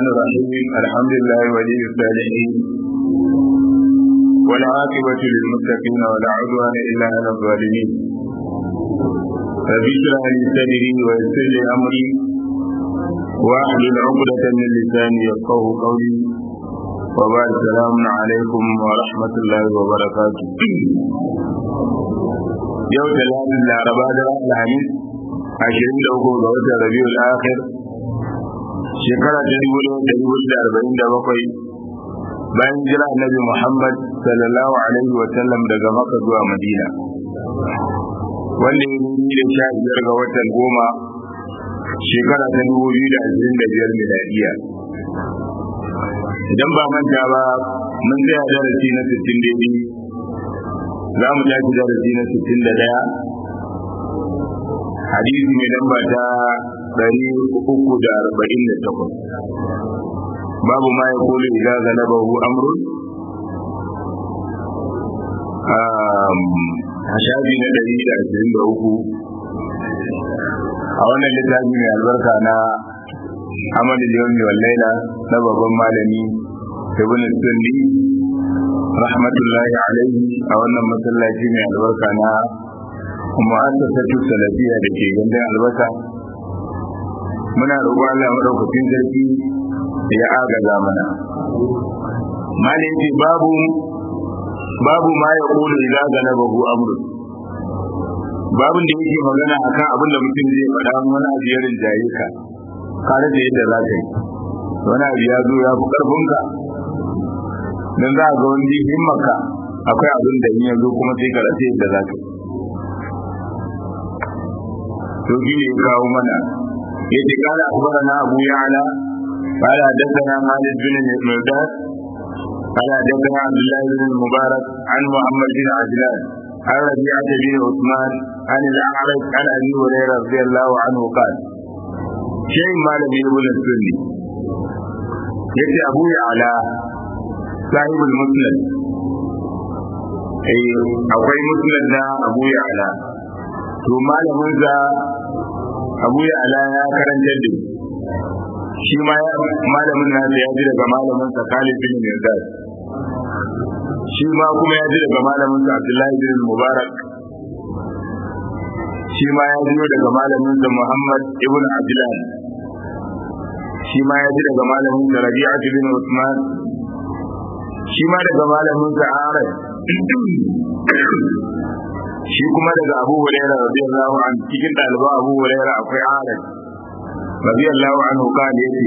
الرحمن الرحيم الحمد لله ولي الصالحين والعاقبة للمتقين ولا عدوان إلا على الظالمين رب اشرح لي صدري ويسر لي أمري واحلل عقدة من لساني يفقه قولي وبعد السلام عليكم ورحمة الله وبركاته yau da lalin laraba da alhamis ashirin da uku ga watan rabiul akhir shekara ta dubu da dubu da arba'in da bakwai bayan jira annabi muhammad sallallahu alaihi wa sallam daga maka zuwa madina wanda ya yi da sha biyar ga watan goma shekara ta dubu biyu da ashirin da biyar miladiya idan ba manta ba mun tsaya darasi na sittin daidai za mu tashi darasi na sittin da ɗaya hadisi mai lamba ta ɗari uku da arba'in da takwas babu ma ya kulu idan galabahu amrun a shafi na ɗari da ashirin da uku a wannan littafi mai albarka na amadu yawmi wallaila na babban malami ibn sunni rahmatullahi alaihi a wannan masallaci mai albarka na mu'assasatu salafiya da ke gandun albasa muna roƙon Allah madaukakin sarki ya agaza mana malai babu babu ma ya kula idza galabahu amru babun da yake magana akan abin da mutum zai faɗa wani abu ya rinjaye ka kare da yadda za ka yi wani abu ya zo ya fi ƙarfinka dan za a ga wani himmarka akwai abin da in ya zo kuma sai ka rasa yadda za ka to shi ne kawo mana yace kala akbarana abu ya'la قال حدثنا خالد بن مرداد قال حدثنا عبد الله بن المبارك عن محمد بن عجلان عن ربيعة بن عثمان عن الأعرج عن أبي هريرة رضي الله عنه قال شيء ما لم يقول السني يأتي أبو يعلى صاحب المسند akwai musnad na Abu Ya'la to malamin sa Abu Ya'la ya karanta da shi ma malamin nasa ya ji daga malamin sa Khalid bin Mirdad shi ma kuma ya ji daga malamin sa Abdullahi bin Mubarak shi ma ya ji daga malamin sa Muhammad ibn Abdullah shi ma ya ji daga malamin sa Rabi'ah bin Usman shi ma daga malamin sa Arad shi kuma daga Abu Hurairah radiyallahu anhu cikin ɗaliban Abu Hurairah akwai Arad radiyallahu anhu kan yace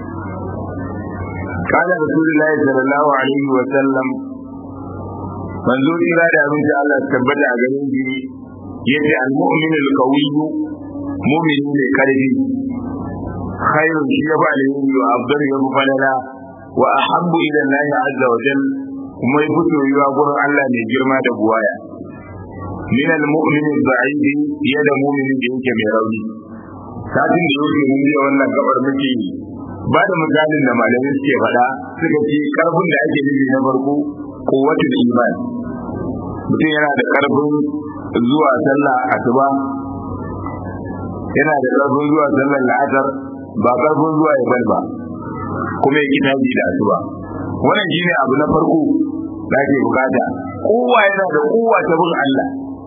kana Rasulullahi sallallahu alaihi wa sallam manzo kira da abin da Allah tabbata a garin shi yace al-mu'min al-qawi mu'min ne karfi khairun shi ya ba alheri wa afdalu ya falala wa ahabbu ila Allah azza wa jalla kuma ya fito yiwa gurin Allah mai girma da buwaya min al-mu'min al-da'if ya da mu'minin da yake mai rauni kafin da yake mun yi wannan gabar muke ba da misalin da malamai suke faɗa suka ce karfin da ake nufi na farko kowatul iman mutum yana da karfin zuwa sallah asuba yana da karfin zuwa sallar la'asar ba karfin zuwa ya ba kuma ya gina ji da asuba wannan shine abu na farko da ake bukata kowa yana da kowa ta bin Allah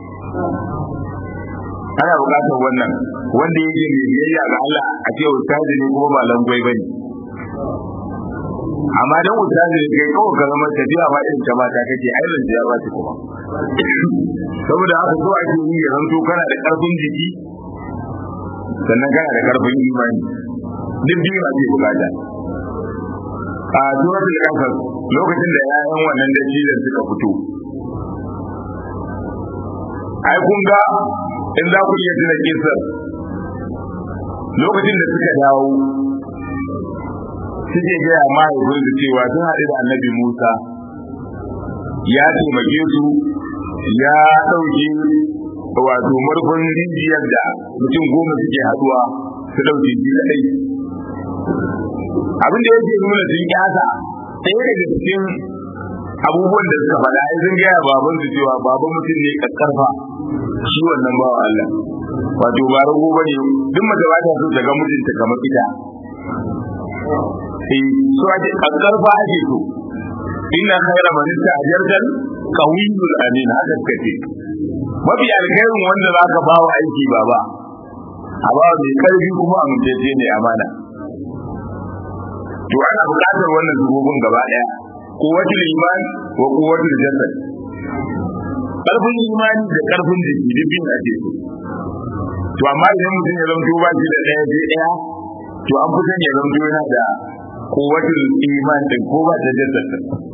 ana bukatar wannan wanda yake mai biyayya ga Allah a ce ustazi ne kuma ba langwai bane amma dan ustazi ne kai kawai ka zama tafiya ba irin ta mata kake ai ran ya ba ta kuma saboda haka so ake yi ya zanto kana da karfin jiki sannan kana da karfin imani duk biyu ake bukata a suratul kasas lokacin da yayan wannan dattijan suka fito ai kun ga in za ku iya tuna kisar lokacin da suka dawo suke gaya mahaifin su cewa sun haɗu da annabi musa ya taimake su ya ɗauke wato murfin rijiyar da mutum goma suke haɗuwa su ɗauke shi kaɗai abin da yake nuna sun kyasa ɗaya daga cikin abubuwan da suka faɗa ai sun gaya baban su cewa baban mutum ne kakkarfa shi wannan bawa Allah wato ba rago bane duk mace ba ta so ta ga mijinta kamar ita eh so ake karfa ake so inna khayra man ista'jartal qawiyul amin haka kace mafi alkhairin wanda zaka bawa aiki baba a ba mai karfi kuma amintacce ne amana to ana buƙatar wannan zubobin gaba ɗaya kuwatul iman wa kuwatul jasad karfin imani da karfin jiki duk bin ake so to amma idan mutum ya zamto ba shi da ɗaya sai ɗaya to an fi son ya zamto yana da kuwatul iman din ko ba ta jasad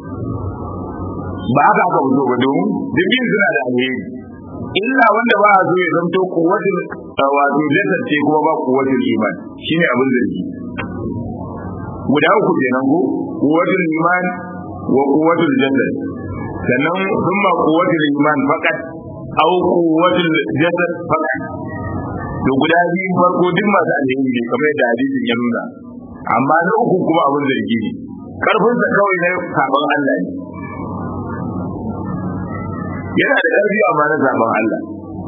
ba haka aka fito ba domin duk bin suna da alheri illa wanda ba a so ya zamto kuwatul wato jasad ce kuma ba kuwatul iman shine abin zargi guda uku kenan ko kuwatul iman wa kuwatul jasad sannan thumma kuwatul iman fakat aw kuwatul jasad fakat to guda biyu farko duk masu alheri ne kamar yadda hadisin ya nuna amma na uku kuma abin zargi ne karfin sa kawai na sabon Allah ne yana da karfi amma na sabon Allah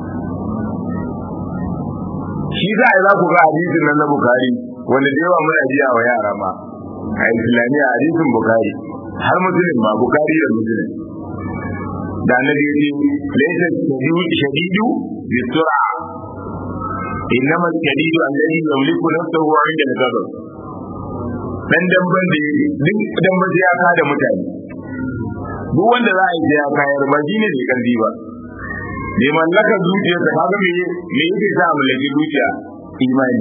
shi za a yi za ku ga hadisin nan na bukari wanda da yawa muna jiya wa yara ma a islamiyya hadisin bukari har musulun ma bukari da musulun da annabi yace laysa shadidu bi sur'a innama shadidu alladhi yamliku nafsahu 'inda al-ghadab dan damban da duk damban ya ka da mutane duk wanda za a yi ya kayar ba shine ne karfi ba bai mallaka zuciya ta kaga me me yake sa mallaki zuciya imani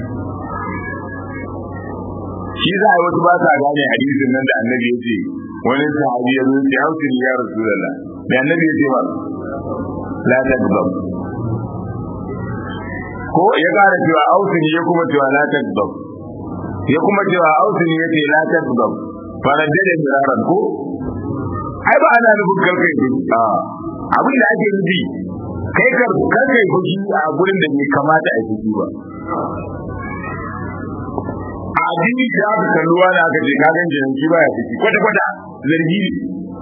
shi za a yi wasu ba sa gane hadisin nan da annabi ya ce wani sahabi ya zo ya hausi ya rasulullah da annabi ya ce ba la tadbab ko ya kara cewa ausini ya kuma cewa la tadbab ya kuma cewa ausini ya ce la tadbab faradda da miraran ko ai ba ana nufin karkai a abin da ake nufi kai karkai fushi a gurin da bai kamata a fushi ba a addini da aka kalluwa da aka ce kagan jinanci baya fushi kwata kwata zargi ne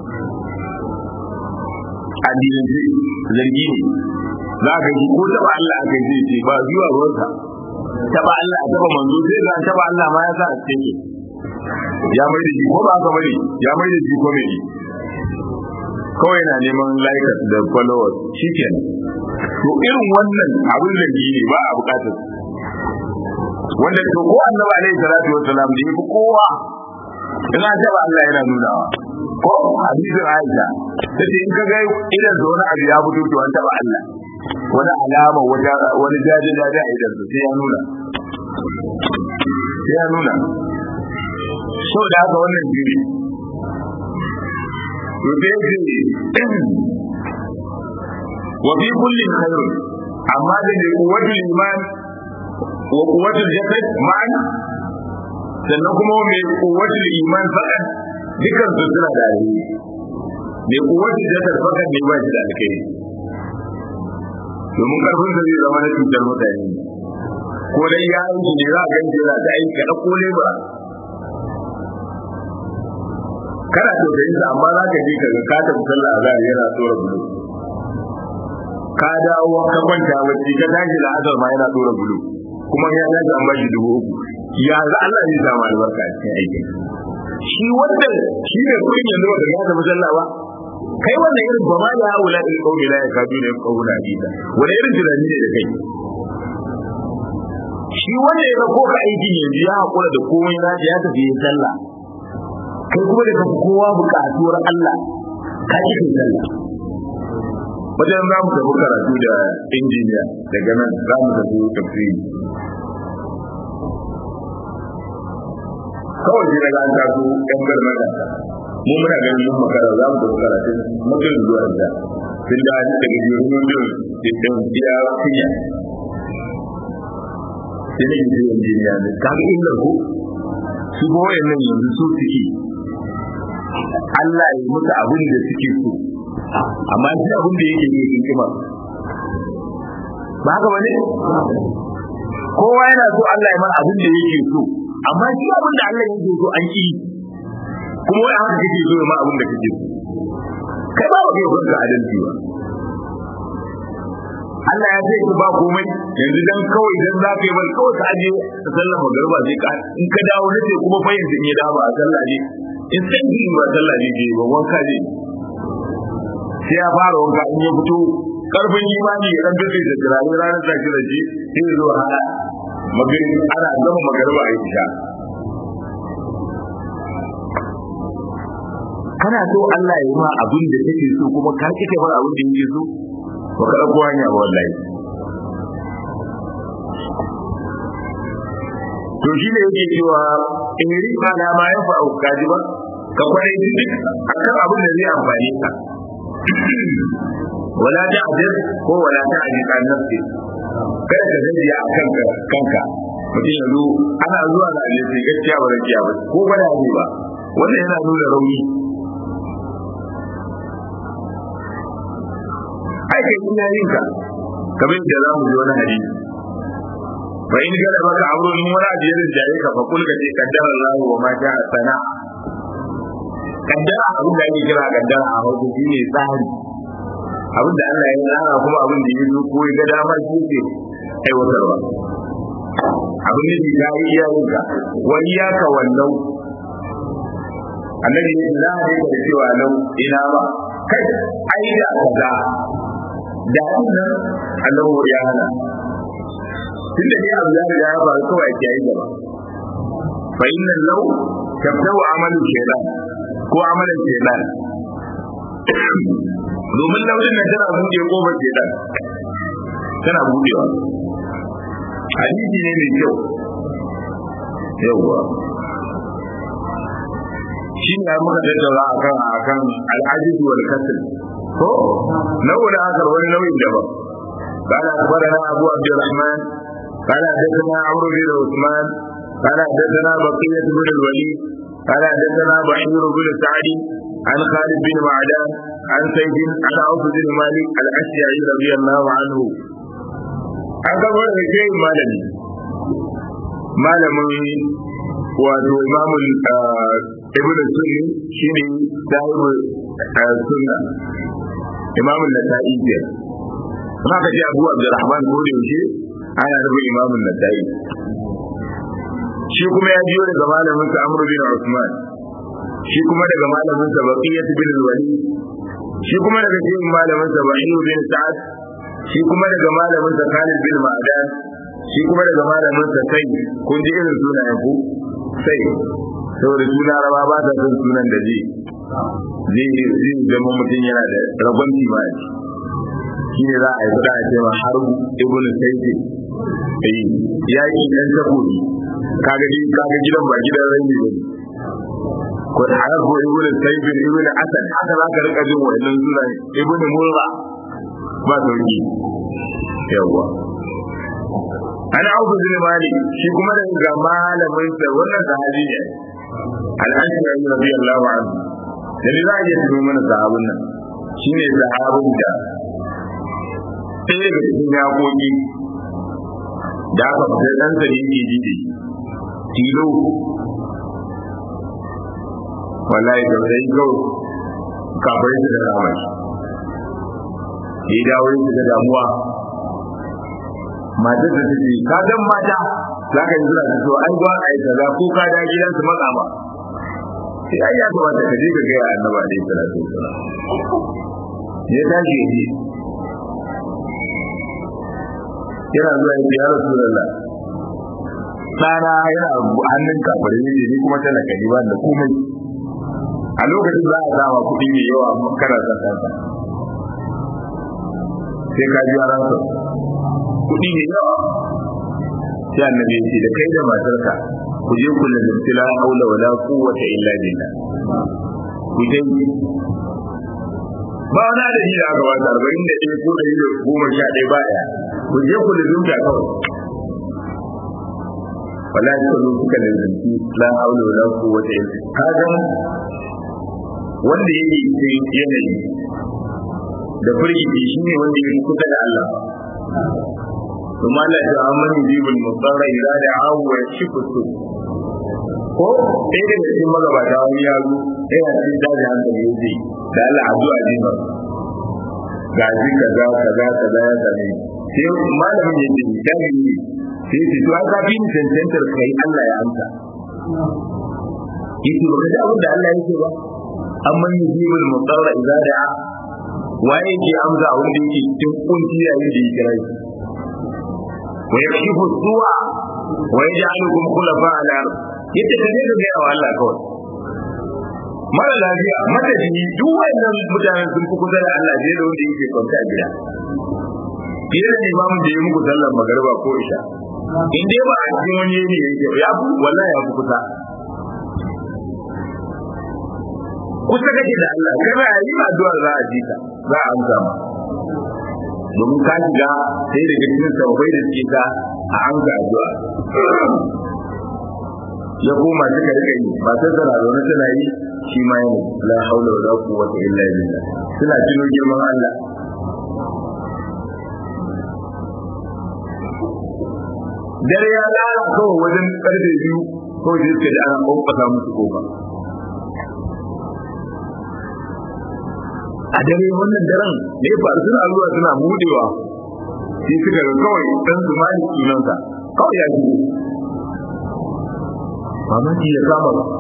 addinin zargi ne za ka ji ko taba Allah aka yi ce ba zuwa ruwansa taba Allah a taba manzo sai ga taba Allah ma ya sa a cikin ya mai da shi ko ba ka bari ya mai da shi ko mai kawai na neman likes da followers shikenan to irin wannan abin da ne ba a bukatar wanda to ko annabi alaihi salatu wassalam da yafi kowa ina ce ba Allah yana nunawa ko hadisin Aisha tace in ka ga idan da wani abu ya fito to an taba Allah wani alama wata wani jaje jaje a idan sai ya nuna sai ya nuna so da haka wannan jiri to sai ce wa fi kulli khairun amma da ne kuwatul iman wa kuwatul jasad ma'an sannan kuma mai kuwatul iman fakat dukan su suna da alheri mai kuwatul jasad fakat ne ba shi da alheri domin karfin da zai zama na cutar mutane ko dai ya aiki ne za a ganci za ta aiki ka ɗauko lebura kana tausayin sa amma za ka je ka ga ka tafi sallah azhar yana tsora bulu ka dawo ka kwanta bacci ka tashi da azhar ma yana tsora bulu kuma ya tashi an bashi dubu uku ya za Allah zai samu albarka a cikin aikin shi wanda shi ne kuɗin yanzu ba ka ga tafi sallah ba kai wannan irin ba ma ya wula da kauli la ya kadu ne kaula hadisa wani irin tunani ne da kai shi wanda ya ko ka aiki yanzu ya hakura da komai na ya tafi yin sallah kai kuma da kafi kowa buƙatuwar Allah ka ji kai sallah wajen za mu tafi karatu da injiniya daga nan za mu tafi tafsiri kawai sai daga an taso ɗan garmada mu muna ganin mun makara za mu tafi karatun mutum zuwa da tun da daga jirgin mutum da iya fiya sai ne ke injiniya ne kaga illar ko su ba wayannan yanzu su suke Allah ya musu abin da suke so amma shi abin da yake yi hikima ba haka bane kowa yana so Allah ya mana abin da yake so amma shi abin da Allah yake so an ki kuma wai haka kake so ma abin da kake so kai ba ba kai ba adalci ba Allah ya ce ki ba komai yanzu dan kawai dan za ka yi bal kawai ka aje ka sallar magariba sai ka in ka dawo na ce kuma fa yanzu in ya dawo a sallah ne in san ki ba sallah ne ke ba wanka ne sai ya fara wanka in ya fito karfin imani ya dan dace da turare ranar da shi da shi sai ya zo hada magari ana gama magariba a isha kana so Allah ya yi ma abin da kake so kuma ka kike bar abin da yake so ba ka ɗauko hanya ba wallahi to shi ne yake cewa in yi ma na ma ya fa'u kaji ba ka kwarai duk akan abin da zai amfane ka wala ta ajir ko wala ta ajir an nafsi kada ka gaji a kanka kanka mutum yanzu ana zuwa da alisi gaskiya ba gaskiya ba ko ba da ba wannan yana nuna rauni ai kai ina yin ka kamar yadda za mu ji wani hadisi fa in gada maka aure in wani abu ya rinjaye ka fa kulka ce kaddara Allah wa ma ja'a sana kaddara abin da ake kira kaddara a hausa shine tsari abin da Allah ya tsara kuma abin da ya zo ko ya ga dama shi ke aiwatarwa abin da ya yi iyayen ka wani ya ka wannan annabi ya za a da cewa lau ina ba kai ai da kaza da wannan annabi ya hana tunda dai abu ya riga ya faru kawai ake yi gaba fa inna law tabda'u amalu shaytan ko amalan shaytan domin launin nan tana buɗe kofar shaytan tana buɗewa hadisi ne mai kyau yawwa shi ne muka tattauna akan akan al'ajizu wal kasl ko nau'in akar wani nau'in daban قال أخبرنا أبو عبد الرحمن قال حدثنا عمرو بن عثمان قال حدثنا بقية بن الوليد قال حدثنا بحير بن سعد عن خالد بن معدان عن سيد عن عوف بن مالك الأشجعي رضي الله عنه an gabar da ke malami malamin wato imamun ibn sunni shine sahibu sunna imamun nasa'i ke kuma ka ce abu abdurrahman ko da yaushe ana nufin imamun nasa'i shi kuma ya biyo daga malamin sa amr bin usman shi kuma daga malamin sa baqiyat bin walid shi kuma daga cikin malamin sa bahir bin sa'ad shi kuma daga malamin sa Khalid bin Ma'dan shi kuma daga malamin sa sai kun ji irin sunayen ku sai saboda suna raba ba ta son sunan da zai zai zai zama mutum yana da rabon ma shi ne za a yi fada a cewa har ibn sayyid eh ya yi dan takobi kaga dai kaga gidan ba gidan rai ne ko da har ko ibn sayyid ibn asad haka za ka rika jin wannan sunan ibn murra ba sauki yawa an auku bin mali shi kuma da ga malamin sa wannan sahabi ne al-ashari radiyallahu anhu da ni za a iya tuno mana sahabin nan shine sahabin da sai daga cikin yakoki da aka fitar dan sa yake ji da tilo wallahi da sai kawai kafai su da ramai ya dawo yin da damuwa matar da take ka dan mata za ka yi zuwa da so ai gwa ai kaza ko ka da gidan su matsa ba sai ai ya kamata ka je ka ga annabi alaihi salatu wasalam ya tashi ya je yana zuwa ya ya rasulullah ɗana yana hannun kafare ne ni kuma tana kaji ba da komai a lokacin za a sama kuɗi mai yawa kana son kanka sai ka ji ransa kuɗi ne yawa sai annabi ya ce da kai da matarka ku je ku lazimci la haula wala quwwata illa billah ku je ba wani adadi da aka bata arba'in da ɗaya ko ɗari da goma sha ɗaya ba ɗaya ku je ku lazimta kawai wala ta zo suka lazimci la haula wala quwwata illa kaga wanda yake cikin yanayi da firgici shi ne wanda ya kusa da Allah kuma Allah ta amman jibul mutsara ila da awu wa shifutu ko sai da cikin magabata wani ya zo yana cikin daji hankali ya ce da Allah addu'a ne ba ga shi kaza kaza kaza ya same sai malamin ya ce jami'i sai ce to aka bi cancantar kai Allah ya amsa yake ba da abin da Allah yake ba amma yujibul mutarra idza da'a waye ke amsa wanda yake cikin kunci yayin da ya kira shi wa yakshifu su'a wa yaj'alukum khulafa al-ard yace ka ne ga yawa Allah kawai mara lafiya madadi duk wannan mutanen sun fi kusa da Allah je da wanda yake kwanta a gida fiye da imamu da ya muku sallar magariba ko isha in dai ba a cikin wani yanayi yake ya fi wallahi ya fi kusa kusa kake da Allah kana yi addu'ar za a ji ka za a amsa ma domin ka shiga sai daga cikin sabbai da suke ka a amsa addu'a ya koma suka rika yi ba sai sana zaune suna yi shi ma yana la haula wala quwwata illa billah suna tuno girman Allah dare ya lara kawai wajen karfe biyu kawai sai suka ji ana ƙwanƙwasa musu kofa a dare wannan daren ne faru suna zuwa suna budewa sai suka ga kawai dan su mali sunansa kawai ya shigo mamaki ya kama ba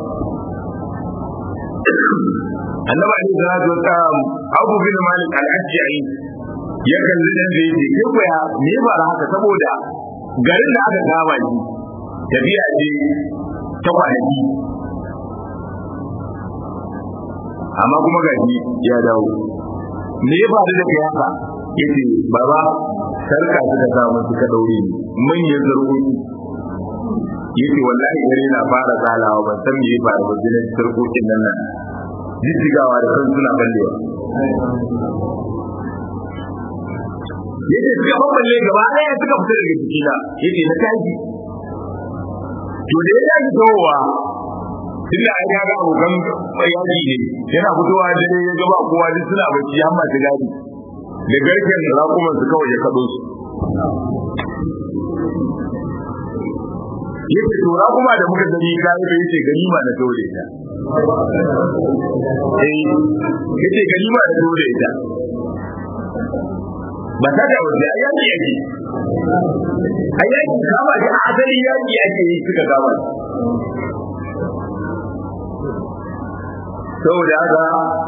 annaba ne da zo ta abu bin malik al-ajja'i ya kalli dan da yake kai ko ya me ba haka saboda garin da aka kama shi tafiya ce ta kwanaki amma kuma gaji ya dawo me ya faru da kai haka yace baba sarka suka samu suka daure ni manyan zargoki yace wallahi gare na fara tsalawa ban san me ya faru ba jinin sarkokin nan nan jijjigawa da kan suna ballewa yace suka bamballe gaba ɗaya suka fita daga jikina yace na tashi to da ya tashi towa tun da ya ga abokan yaji ne yana fitowa da dare ya gaba kowa duk suna bacci har masu gadi da garken raƙuman su kawai ya kaɗo su yace to raƙuma da muka gani kai da yace ganima na dole ta eh yace ganima na dole ta ba ta da wanda yaki yake ayyaki kama da asali yaki yake yi suka kama saboda haka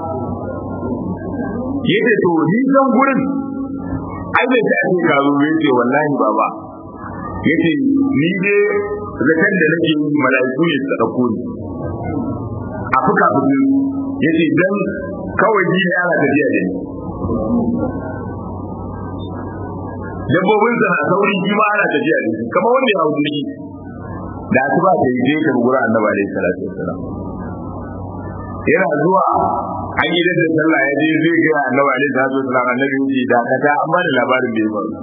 yace to ni san gurin ai bai ta ce ka zo yace wallahi baba yace ni ne zakan da nake yi mala'iku ne su dauko ni a fuka fuki yace dan kawai ji ne ana tafiya da ni dabbobin sa na sauri shi ma ana tafiya da shi kamar wanda ya hau jirgi da asuba ta yi je ka gura annabi alaihi salatu wassalam yana zuwa an yi da sallah ya je zai ga annabi alaihi salatu wasallam annabi yace da kata an ba da labarin da ya faru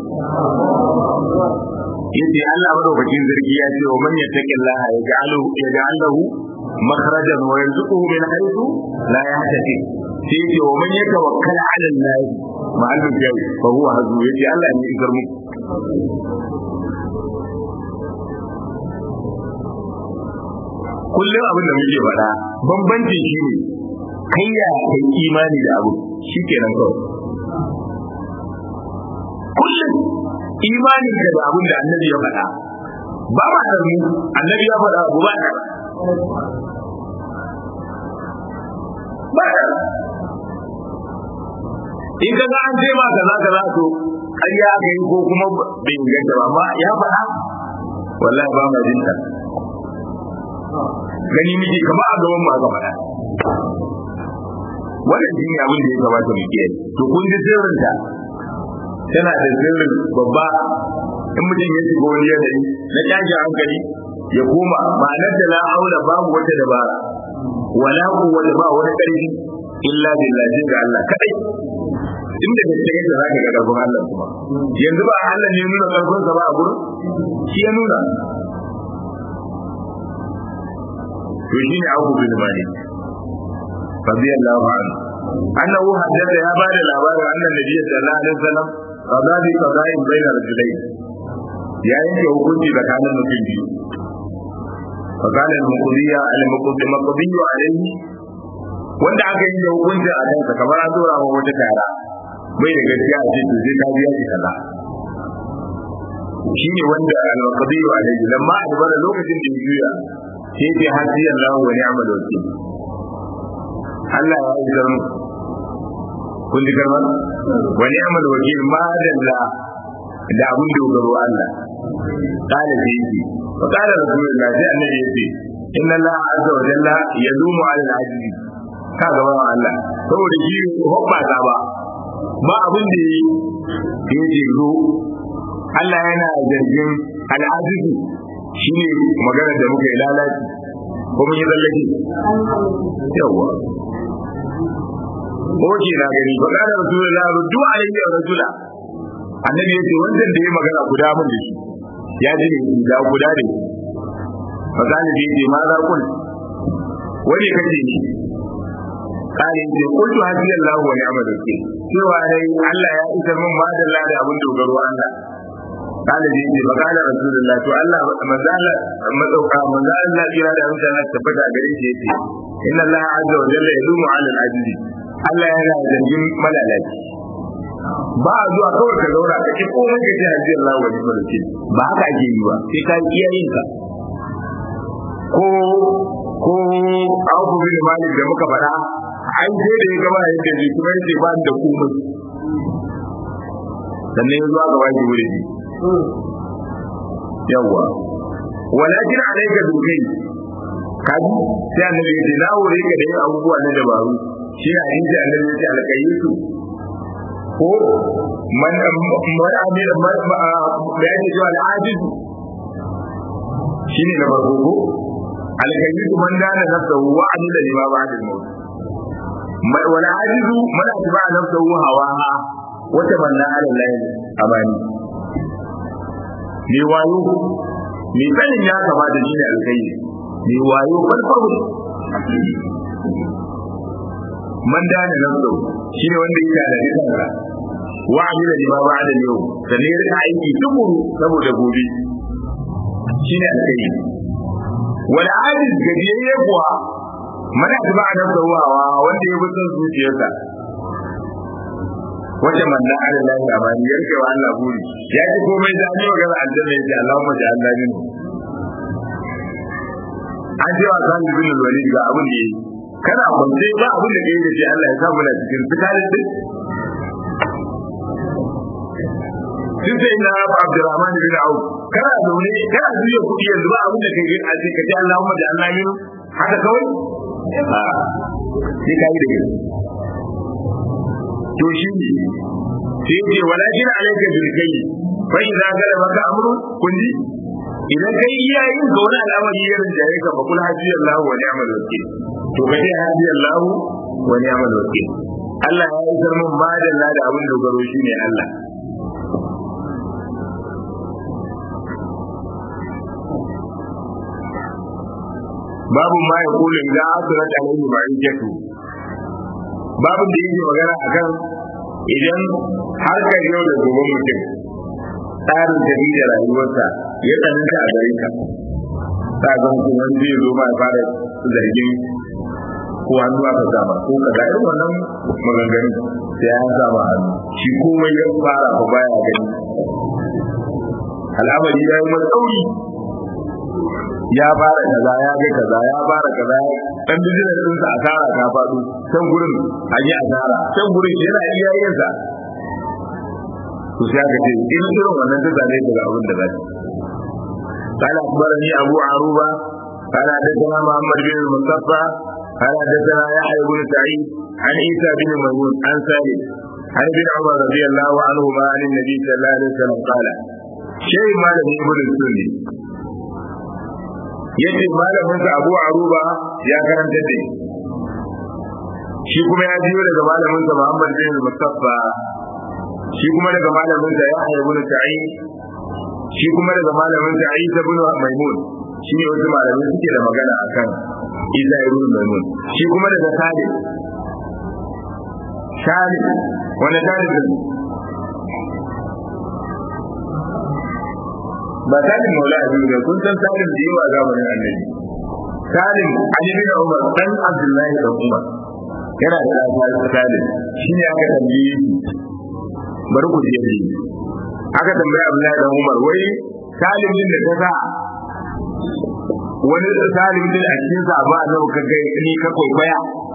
yace Allah madaukakin zargi ya ce wa man yattaqillaha yaj'alu yaj'alahu makhrajan wa yarzuquhu min haythu la yahtasib sai yace wa man yatawakkal 'ala Allah ma'al jawi fa huwa hazu yace Allah ne isar muku kullum abin da muke faɗa bambancin shi ne kai ya kai imani da abu shi kenan kawai kullum imanin da da abin da annabi ya faɗa ba ma da mu annabi ya faɗa abu ba da ba da in ka ga an ce ma kaza kaza to ƙarya aka yi ko kuma bai inganta ba amma ya faɗa wallahi ba ma jinta gani miki kamar a gaban mu aka faɗa wannan shi ne abin da ya kamata mu kiyaye to kun ji sirrin ta tana da sirrin babba in mutum ya shiga wani yanayi na tashi hankali ya koma ma'anar da la aula babu wata dabara wala quwwata ba wani ƙarfi illa billahi ga Allah kadai inda da take da zaka ga gaban Allah kuma yanzu ba Allah ne nuna karfin sa ba a gurin shi ya nuna to shine Abu bin Malik radiyallahu anhu annahu haddatha ya bada labarin annan nabi sallallahu alaihi wasallam qada bi qada'in bayna rajulayn ya yanke hukunci tsakanin mutum biyu فقال المقضية المقضي مقضي عليه wanda aka yi da hukunci a kansa kamar an dora wa wata tara bai da gaskiya a ce to sai ka biya shi kaza shi ne wanda al-qadiru alaihi lamma adbara lokacin da ya juya sai ce hasi Allah wa ni'mal wakil Allah ya yi zarmu kun ji karma wa ni'mal wakil ma dalla da abun dogaro Allah kala sai yake wa kala rasulullah sai annabi yace inna Allah azza wa jalla yadumu ala al-ajiz ka gaba Allah saboda shi hobba ta ba ba abin da yi yake zo Allah yana zargin al'azizu shi ne magana da muka yi lalaci ko mun yi tsallake yawa Oke na gani ba kada rasulullah ruddu alayhi rasula annabi yace wannan da ya magana guda mun da shi ya ji ne da guda ne fa zani da yace ma za kun wani kace ni kare ce kullu hadiya Allah wa ni'mal wakil cewa dai Allah ya isar min ma da Allah da abin dogaro Allah kale da yake magana rasulullah to Allah manzala madauka manzala Allah kira da mutane tabbata a gare shi yace inna Allah azza wa jalla yadumu 'ala al-ajiz Allah yana zargin malalaci ba a zuwa kawai ka zauna ka ki komai ka ce hadiya Allah wa ni'mal wakil ba haka ake yi ba sai ka kiyaye ka ko ko Abu bin Malik da muka faɗa an sai da ya gaba yadda ji kuma yace ba da komai sannan ya zuwa gaba ki wuri yawa walakin alayka dukai kaji sai annabi ya ce na wuri ka da yin abubuwa na dabaru shi ne hadisi annabi ya ce alƙayyusu ko man man amir man da yake cewa al'ajizu shine na farko ko alƙayyusu man dana nafsahu wa amila lima ba'da al-maut wala ajizu man atba nafsahu hawaha wata manna ala lahi amani mai wayo mai sanin ya kamata shi ne alkai mai wayo farfaru man dana nafsu shi ne wanda ya da kansa wa amila lima ba'da yau sannan ya rika aiki tukuru saboda gobe shi ne alkai wala ajiz gajiyayye kuwa mana ba a nafsa wawa wanda ya bi son zuciyarsa wata manna ala lahi amani ya rike wa Allah buri ya ji komai da ni magana aljanna ya ce Allahumma ja Allah min an ce wa san bin walid ga abin da yake kana kwance ba abin da yake ce Allah ya sa mu da cikin fitalin din sun sai na Abdurrahman bin Auf kana zaune kana juya kuɗi yanzu ba abin da kai a ce ka ce Allahumma ja Allah min haka kawai sai kai da gaske to shi ne sai ce walakin alayka bil kai fa idza gala maka amru kulli idan kai iyayen ga wani al'amari ya rinjaye ka fa kul hadi Allah wa ni'mal wakil to ka ce hadi Allah wa ni'mal wakil Allah ya isar min madalla da abin dogaro shine Allah babu ma ya kula idan asirat alaihi ma'ijatu babu da yake magana akan idan harkar yau da gobe mutum tsarin tafi da rayuwarsa ya tsananta a gare ka ta ga mutum wani zai zo ma ya fara zargin ko hannu aka sama ko kaza irin wannan maganganun sai an sama hannu shi komai ya fara ba baya gani al'amari ya yi mai tsauri ya fara kaza ya ga kaza ya fara kaza dan bijinar ɗinsa asara ta faɗo can gurin an yi asara can gurin yana iya yin sa to sai aka ce in irin wannan ta zane daga abin da zai قال أخبرني أبو عروبة قال حدثنا محمد بن المصطفى قال حدثنا يحيى بن سعيد عن عيسى بن ميمون عن سالم عن ابن عمر رضي الله عنهما عن النبي صلى الله عليه وسلم قال شيء ما لم يقل السني yace malaminsa Abu Aruba ya karanta da shi kuma ya biyo daga malaminsa Muhammad bin Mustafa shi kuma daga malaminsa Yahya ibn Sa'id shi kuma daga malaminsa Isa ibn Maimun shi ne wasu malamai suke da magana akan Isa ibn Maimun shi kuma daga Salim Salim wani Salim ne ba salim maula abin da kun san salim da yawa zamanin annabi salim ali bin umar dan abdullahi da umar yana da ɗan salim shi ne aka tambaye shi bari ku je ji aka tambaya Abdullahi dan Umar wai salim din da ta sa wani salim din a cikin sa ba nan ka ga ni ka kwaikwaya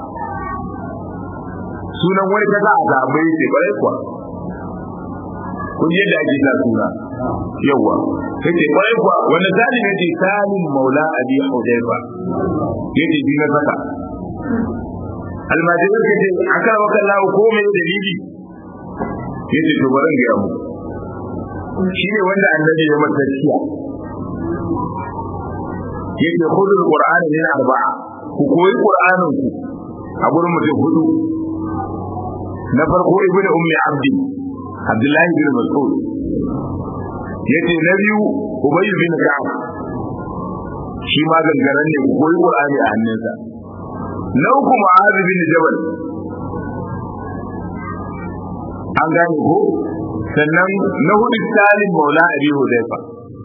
sunan wani ta sa a zabai ce kwarai kuwa kun yi da ake sa suna yawa yace kwarai kuwa wanda salim yace salim maula abi hudayfa yace bi na saka almajirin ka ce aka maka lawo ko mai dalili yace to bari ga mu shi ne wanda annabi ya masa ciya yace khudul qur'ana min arba'a ku koyi qur'anin ku a gurin mutum hudu na farko ibnu ummi abdi abdullahi bin mas'ud yace na biyu ubay bin ka'ab shi ma gangaren ne ku koyi qur'ani a hannunsa na uku mu'adh bin jabal an gane ko sannan na hudu salim maula abi hudayfa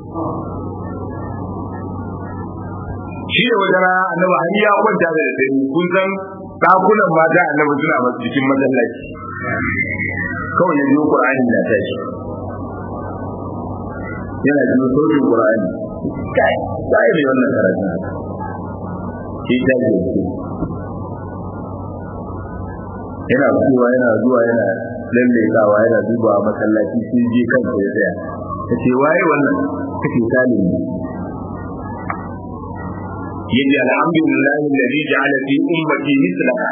shi ne wata rana annabi har ya kwanta da dare kun san dakunan mata annabi suna masu cikin masallaci kawai ya biyo qur'ani na tashi yana biyo sautin qur'ani kai sai ne wannan karatu shi ta ce yana zuwa yana zuwa yana lallaisawa yana duba masallaci sai je kansa ya tsaya ta ce waye wannan kace salim ne yaji alhamdulillah alladhi ja'ala fi ummati mislaka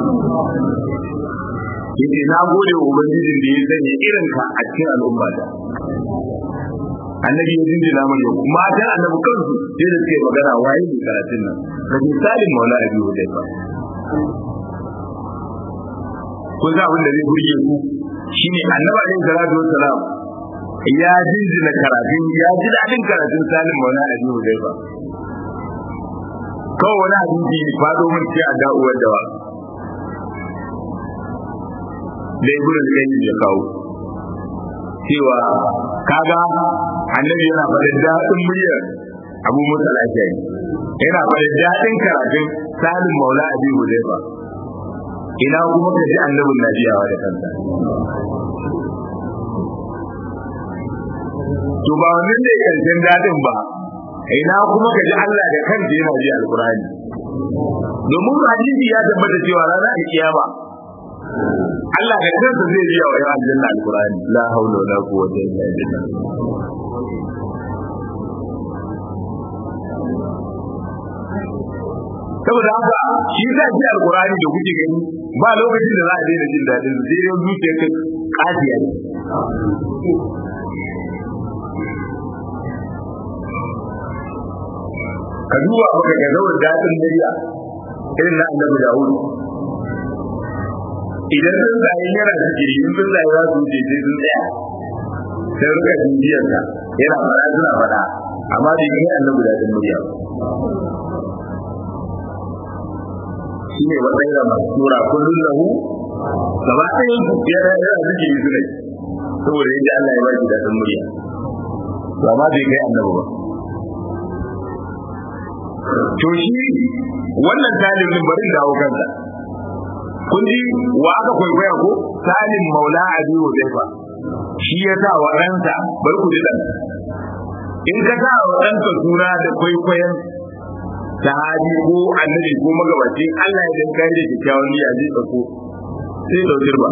yace na gode wa ubangijin da ya sanya irin ka a cikin al'ummata annabi ya jinjina mai yau mata annabi kansu sai da suke magana waye ne karatun nan kaje salim maula abi hudayfa kun san abin da zai burge ku shine annabi alaihi salatu wassalam ya jinjina karatun ya ji dadin karatun salim maula abi hudayfa kawai wani hadisi fado mun ce a da'uwar dawa da ibn al-qayyim ya kawo cewa kaga annabi yana faɗin daɗin muryar abu musa lafiya yana faɗin daɗin karatun salim maula abi hudayfa ina kuma ka ji annabin nabiyawa da kansa to ba wannan ne karshen daɗin ba ina kuma ka ji Allah da kansa yana ji alqur'ani domin hadisi ya tabbata cewa ranar kiyama Allah da kansa zai biya wa yan aljanna alqur'ani la haula wala quwwata illa billah saboda haka shi sa ji alqur'ani da kuke gani ba lokacin da za a daina jin dadin sai dai zuciya ka kafiya ne ka duba maka ga zawar dadin dariya irin na annabi Dawud idan sun zai yana da jiri in sun zai za su je sai sun tsaya sai rika jinjiyar ka yana fara suna fada amma bai kai annabi da din murya shi ne matsayin da masu tura kullum lahu gaba ɗaya yana yana zikiri su ne saboda yadda Allah ya baki daɗin murya to amma bai kai annabi ba to shi wannan talibin bari dawo kansa kun ji wa aka kwaikwaya ko salim maula abi hudayfa shi ya sa wa ɗansa bar ku ji ɗan in ka sa wa ɗanka suna da kwaikwayon sahabi ko annabi ko magabaci Allah ya dan kai da kyakkyawan niyya zai tsako sai da girba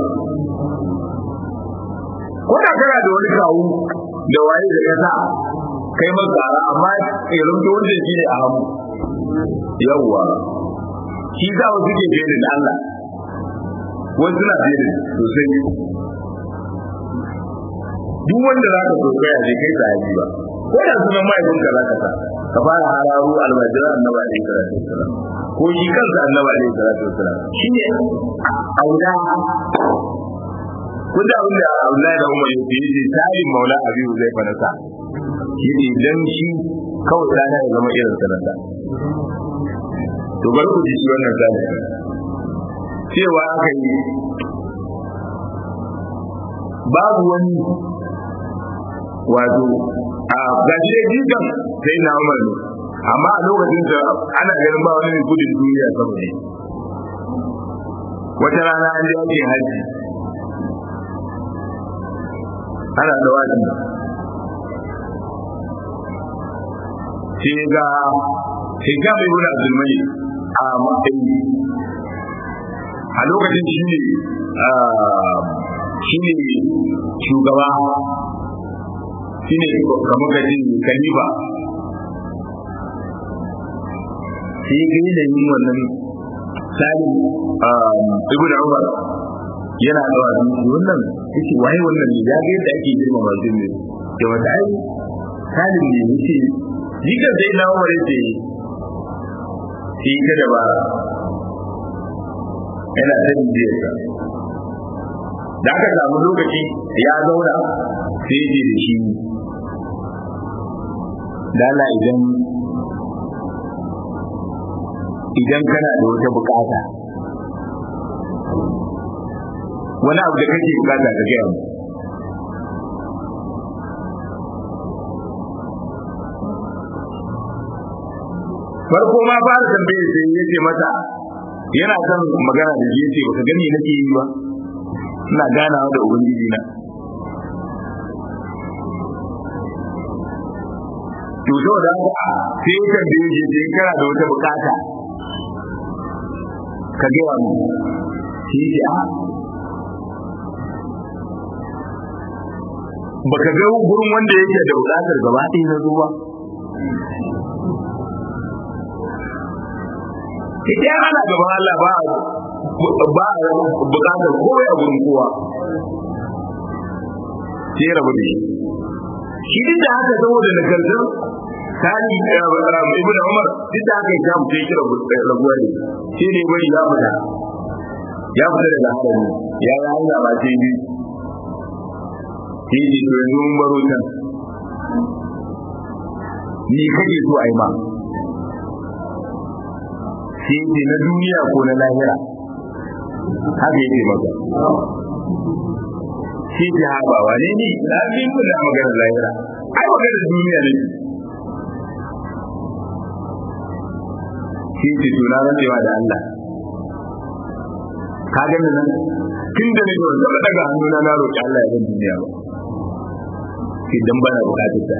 ko da kana da wani kawu da waye da kasa kai mazara amma irin da wanda shi ne a hamu yawwa shi za mu suke fiye da Allah wasu na fiye da sosai duk wanda za ka kokaya bai kai sahabi ba ko da sunan mahaifinka za ka sa ka fara hararu almajiran annaba alaihi salatu wasalam ko shi kansa annaba alaihi salatu wasalam shi ne auda kun da abin da Abdullahi da Umar yake yi tayin maula abi zai fa nasa shi ne dan shi kawai dana ya zama irin sanata to bari ku ji shi wannan zalimi cewa aka yi babu wani wato a gashi dai jikan sai na umar ne amma a lokacin da ana ganin ba wani gudun duniya saboda ne wata rana an je aikin haji ana dawaki sai ga hijab ibn abdul malik a matsayi a lokacin shi ne shi ne shugaba shi ne kamar gajin kalifa sai ga yanayin wannan salim ibn umar yana dawa wannan yace waye wannan ne ya ga yadda ake girma masu ne da wata ai salim ne yace jikan sai na umar yace shi ka da ba yana ta bibiyarsa da aka samu lokaci ya zauna sai ya da shi dala idan idan kana da wata bukata wani abu da kake bukata ka gaya mu farko ma fara tambaye sai ya ce mata yana son magana da shi yace baka gani nake yi ba ina ganawa da ubangiji na to so da sai ya tambaye shi sai kana da wata bukata ka ga wani shi ce a baka ga gurin wanda yake da bukatar gaba ɗaya na zuwa ita ana gaban Allah ba ba bukatar kowai a gurin kowa sai rabu da shi shi duk da haka saboda nagartar sani ibn umar duk da haka ya mutu kira rabuwa ne shi ne bari ya fita ya fita daga harami ya yi hanya ba sai bi shi ne to yanzu mun baro can ni kake so a yi ma shi ne na duniya ko na lahira haka yake maka shi ji haɓa wane ne na fi kuna magana lahira ai magana duniya ne shi ce tuna rancewa da Allah ka gani nan tun da nake wanda ba daga hannuna na roƙi Allah ya zan duniya ba idan bana bukatar ta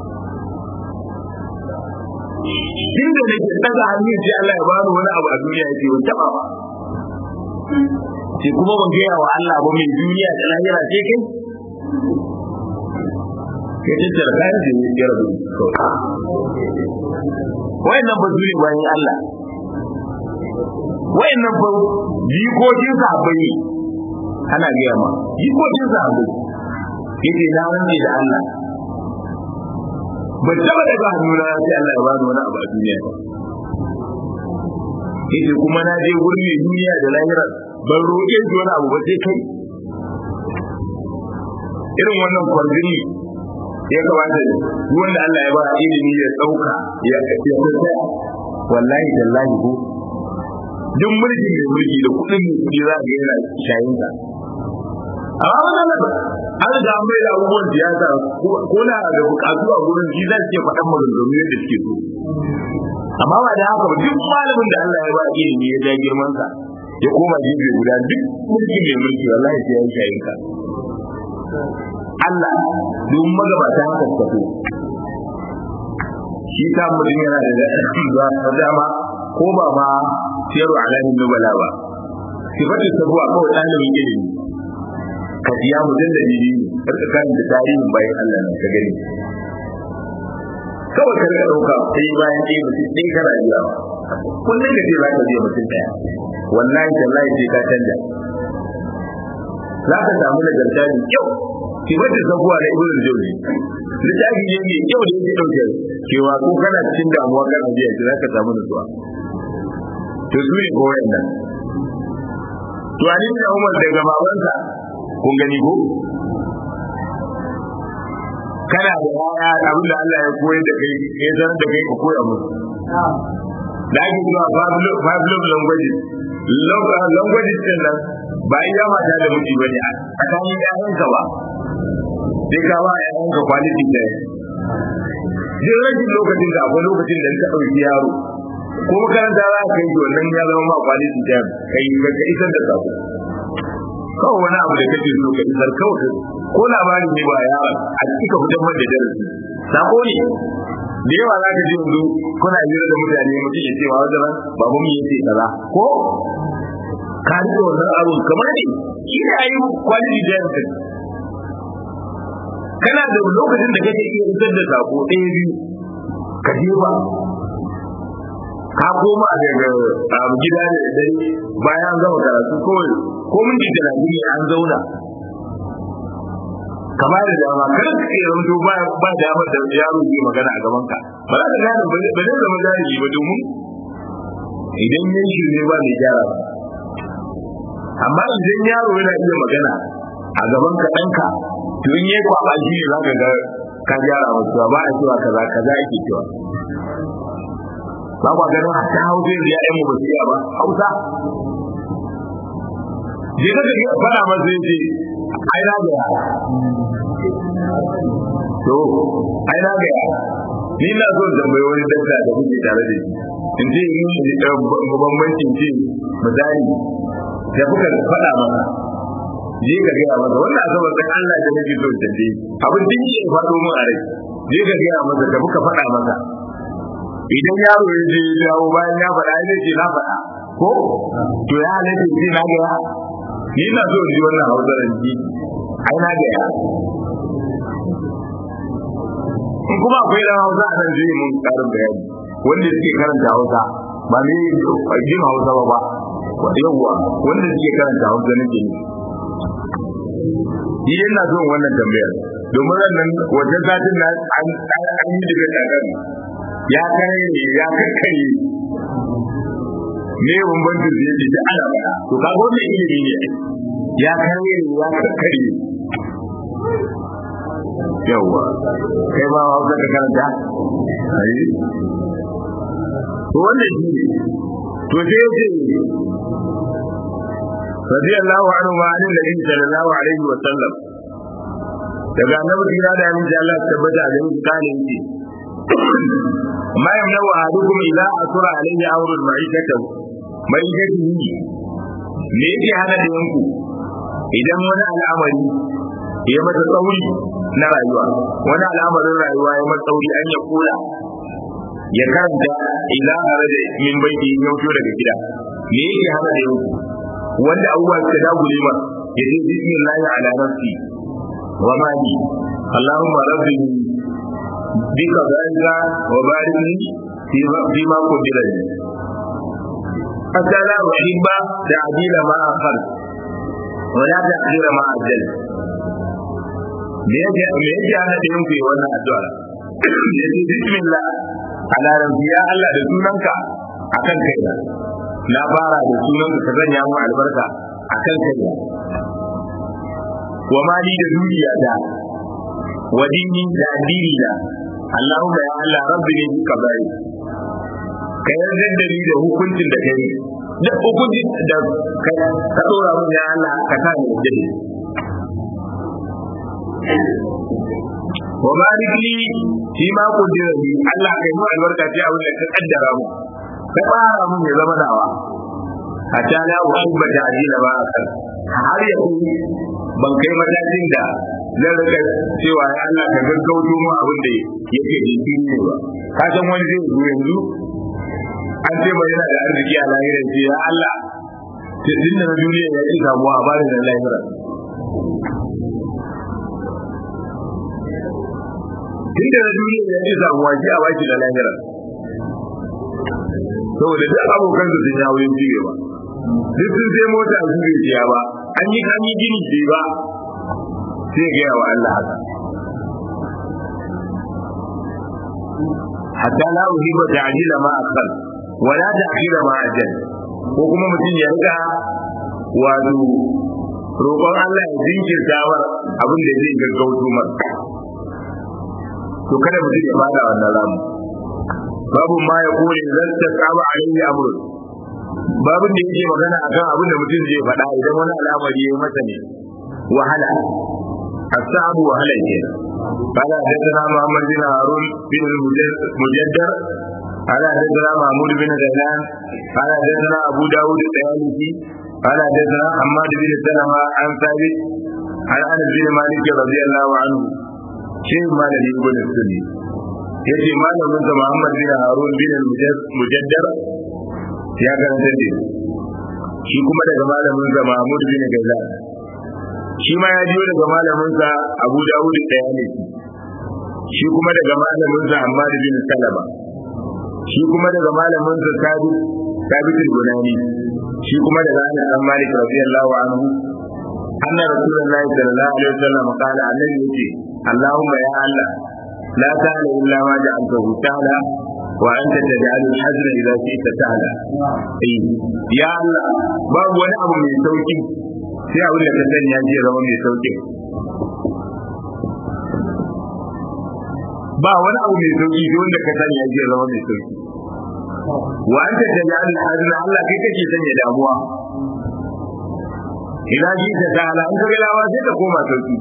tun da nake daga hannu sai Allah ya bani wani abu a duniya yake ban taba ba sai kuma ban gaya wa Allah ba mai duniya da lahira sai kai ya tattara kayan da ya rabu wayannan ba su ne bayan Allah wayannan ba jikokin sahabbai ne ana gaya ma jikokin sahabbai yake na rantse da Allah ban taba daga hannuna sai Allah ya bani wani abu a duniya ba yace kuma na je gurin mai duniya da lahira ban roƙe shi wani abu ba sai kai irin wannan kwarjini ya kamata wanda Allah ya ba ilimi ya dauka ya ya tsaya wallahi tallahi ko duk mulki mai mulki da kudin mai kudi za ga yana shayin sa amma wannan an da an bai da abubuwan siyasa ko na da bukatu a gurin shi zai ce faɗan maganganu yadda suke so amma ba da haka ba duk malamin da Allah ya ba ilimi ya ja girman sa ya koma gefe guda duk mulki mai mulki wallahi sai ya yi shayin ka Allah don magabata haka suka so shi ta mutum yana da za ta dama ko ba ma siyarwa alamin nubala ba sifatin sabuwa kawai ɗalibin ilimi ka siya mutum da bibi karka kan da tarihin bayan Allah nan ka gani kawai ka rika ɗauka sai bayan ɗaya mutum ɗaya kana biya kullum ka ce za ka biya mutum ɗaya wallahi tallahi sai ka canja za ka samu nagarta mai kyau sifatin sabuwa na ibn jawzi littafi ne mai kyau da yake ɗauke cewa ko kana cikin damuwa kana biya shi za ka samu nutsuwa to su ne ko wayannan to ali da umar daga babansa kun gani ko kana da yaya abin da Allah ya koyar da kai ya zan da kai ka koya musu da ake cewa five love languages languages din nan ba iya mata da miji bane a tsakanin ƴaƴanka ba sai ka ba ƴaƴanka quality time duk rashin lokacin da akwai lokacin da ka ɗauki yaro ko makaranta za ka yi wannan ya zama ma quality time kai ka isar da sako kawai wani abu da kake so ka isar kawai ko labarin ne ba yaron a cika fitar da darasi sako ne da yawa za ka ji yanzu kuna hira da mutane mutum ya ce wa wajen babu mu yace kaza ko ka rike wannan abun kamar ne shi ne ayi quality da kana da lokacin da kake iya isar da sako ɗaya biyu ka je ba ka koma daga gida da dare bayan gama karatu kawai ko mun ji talatin an zauna kama da dama kar ka iya zanto ba ba dama da yaro zai magana a gaban ka ba za ka gane ba zai zama jahili ba domin idan yin shi ne ba mai gyara ba amma idan yaro yana iya magana a gaban ka ɗanka to in yi kwaba shi ne za ka ga ka gyara wasu ba a cewa kaza kaza ake cewa ba kwa ganin a ta hausa yanzu ya mu basu ba hausa je ka ga fara masa yace ai na ga to ai na ga ni na so tambayi wani dabba da kuke tare da shi in ce in bambancin ce misali da kuka faɗa masa je ka gaya masa wannan asabar dan Allah da nake so tambaye abin din ya faɗo mun a rai je ka gaya masa da kuka faɗa masa idan yaro ya je ya dawo bayan ya faɗa ya ce na faɗa ko to ya halatta ce na gaya ni na so ji wannan hausarar ji ai na gaya in kuma akwai dan hausa a nan zai mun karin bayani wanda suke karanta hausa ba ne jin hausa ba ba yawwa wanda suke karanta hausa nake ne ni ina son wannan tambayar domin wannan wajen satin na an yi daga kakar ya kare ne ya kakkare ne bambancin da yake da ana faɗa to kaga wannan ilimi ne ya kare ne ya kakkare yawwa kai ba hausa ka karanta ai to wannan shi ne to sai yace radiyallahu anhu wa an nabi sallallahu alaihi wa sallam daga annabi kira da annabi Allah tabbata da shi kane yake ma yamna wa ahadukum idza asura alaihi amru al-ma'ikatu ma'ikatihi me yake hana da yanku idan wani al'amari ya mata tsauri na rayuwa wani al'amarin rayuwa ya mata tsauri an ya kula ya karanta ila haraja min baiti ya fito daga gida me yake hana da yanku wanda abubuwa suka dagule ma ya ce bismillahi ala nafsi wa mali allahumma rabbi bika zalika wa barik li fi ma qadira li hatta la uhibba ta'dila ma akhar wa la ta'dila ma ajal me yake me yake ana da yin kuyi wannan addu'a ya ce bismillah ala rabbi ya allah da sunanka akan kaina na fara da sunan ka zanya mu albarka a kan kai wa mali da dukiya da wa dini da addini da Allahumma ya Allah rabbi ne duka bai ka yarda da ni da hukuncin da kai da hukuncin da ka dora mun ya Allah ka sa ni da wa barik li fi ma qadira li Allah kai mu albarka ce abin da ka kaddara mu ka fara mun ya zama dawa a ta la uhibba ta'dila ba akal har ya kai ban kai matakin da zan rika cewa ya Allah ka gaggauto mu abin da yake jinkiri ne ba ka san wani zai zo yanzu an ce mai yana da arziki a lahirar ce ya Allah tun da na duniya ya ci samuwa a bani da lahirar tun da na duniya ya ci samuwa shi a baki da lahirar saboda duk abokan su sun yawo yin cige ba duk sun sai mota su bai siya ba an yi an yi gini ce ba sai ga wa Allah haka hatta la uhiba ta'jila ma akhar wa la ta'khira ma ajal ko kuma mutum ya riga wato roƙon Allah ya jinkirta war abin da zai gaggauto masa to kada mutum ya fada wannan ramu babu ma ya kore zan ta saba alaihi amrun babin da yake magana akan abin da mutum zai faɗa idan wani al'amari ya masa ne wahala asabu wahala ke قال حدثنا محمد بن هارون بن المجدر قال حدثنا محمود بن غيلان قال حدثنا ابو داود الطيالسي قال حدثنا حماد بن سلمة عن ثابت an anas bin malik radiyallahu anhu shi malami ibn sunni yace malamin sa muhammad bin harun bin mujaddar ya karanta da shi kuma daga malamin sa mahmud bin gaza shi ma ya jiyo daga malamin sa abu dawud daya ne shi kuma daga malamin sa ammar bin salama shi kuma daga malamin sa sabit sabit al-bunani shi kuma daga anas bin malik radiyallahu anhu anna rasulullahi sallallahu alaihi wasallam qala annabi yace allahumma ya allah la ta'ala illa ma ja'altahu ta'ala wa anta taj'al al-hazn idha shi'ta ta'ala eh ya allah babu wani abu mai sauki sai abin da ka sani ya je zama mai sauki ba wani abu mai sauki sai wanda ka sani ya je zama mai sauki wa anta taj'al al-hazn allah kai kake sanya damuwa ina ji ta ta'ala in kaga lawa sai ta koma sauki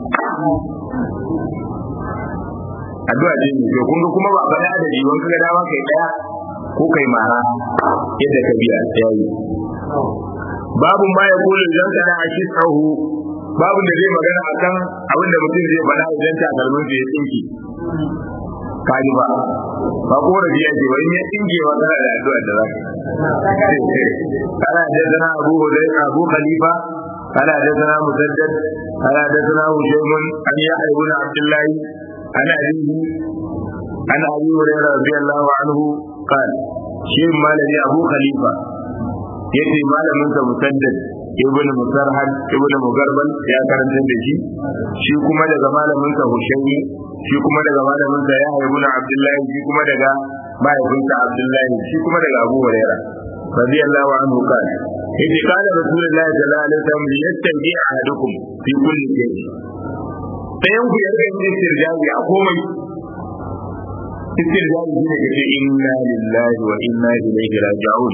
addu'a ce ne to kun ga kuma ba bada adadi wani kaga dawa kai daya ko kai mara yadda ka biya yayi babu ma ya kula idan kana a shi tsahu babu da zai magana akan abin da mutum zai faɗa idan ta kalmin ya tsinki kaji ba ba korafi yake ba in ya tsinke wa kana da addu'a da zaka kana da zana abu hudai abu khalifa قال حدثنا مسدد قال حدثنا هشيم عن يحيى بن عبد الله عن أبيه عن أبي هريرة رضي الله عنه قال شيخ مالك أبو خليفة yace malamin sa musaddad ibnu musarhad ibnu mugarbal ya karanta da shi shi kuma daga malamin sa hushaymi shi kuma daga malamin sa yahya ibn abdullahi shi kuma daga mahaifinsa abdullahi shi kuma daga abu hurairah radiyallahu anhu qala yace kana rasulullahi sallallahu alaihi wasallam yastanji ahadukum fi kulli shay sayan ku ya rika yin istirjaji a komai istirjaji shine kace inna lillahi wa inna ilaihi raji'un